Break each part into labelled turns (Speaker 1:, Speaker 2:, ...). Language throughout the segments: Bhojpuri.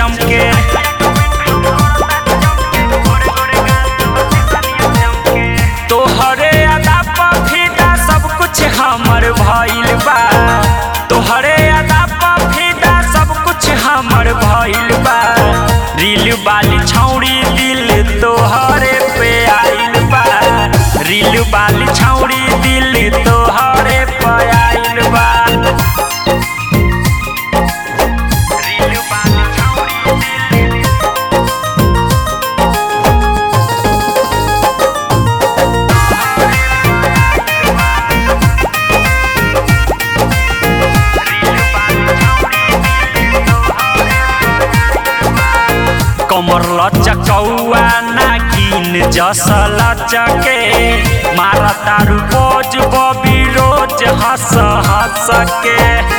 Speaker 1: चमके तोहरे अदा पफीदा सब कुछ हमर भइल बा तोहरे अदा पफीदा सब कुछ हमर भइल बा रील वाली छौड़ी दिल तोहरे पे आइल बा रील वाली छौड़ी दिल तोहरे पे आइल बा रील वाली छौड़ी दिल कमर लचकौआ नागिन जस लचके मारा तारू बोझ बबी रोज हंस हंस के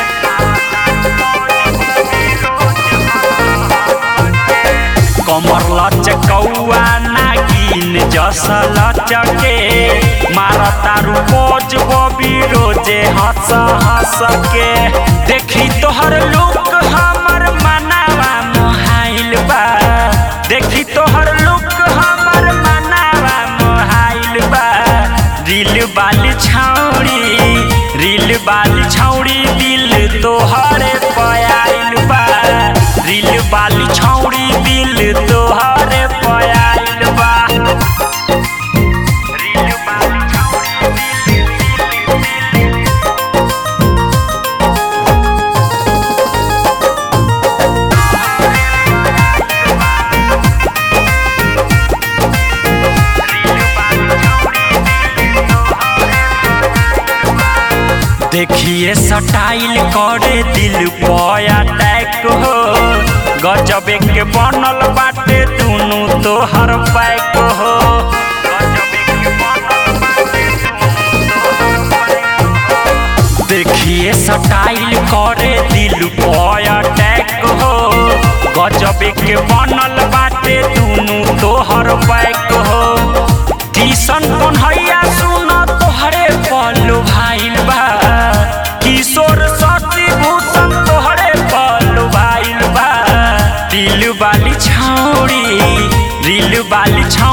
Speaker 1: कमर लचकौआ नागिन जस लचके मारा तारू बोझ बबी रोजे हंस हंस के देखी तोहर लुक हमर मनावा मोहाइल बा देखी तोहर लुक हमर मनावा मोहाइल बा रील वाली छौड़ी रील वाली छौड़ी दिल तोहरे पयाइल बा रील वाली छौड़ी दिल तोहरे पयाइल बा रील वाली छौड़ी दिल दिल दिल देखिए सटाइल करे दिल पया टैक हो गजब के बनल बाटे दुनु तोहर पैक हो देखिए सटाइल करे दिल पया टैक हो गजब के बनल बाटे दुनु तोहर पैक हो टीसन कन्हैया सुन तोहरे पल्लू भाइल बा किशोर शशि भूषण तोहरे पल्लू भाइल बा दिल वाली छौड़ी रील वाली छौड़ी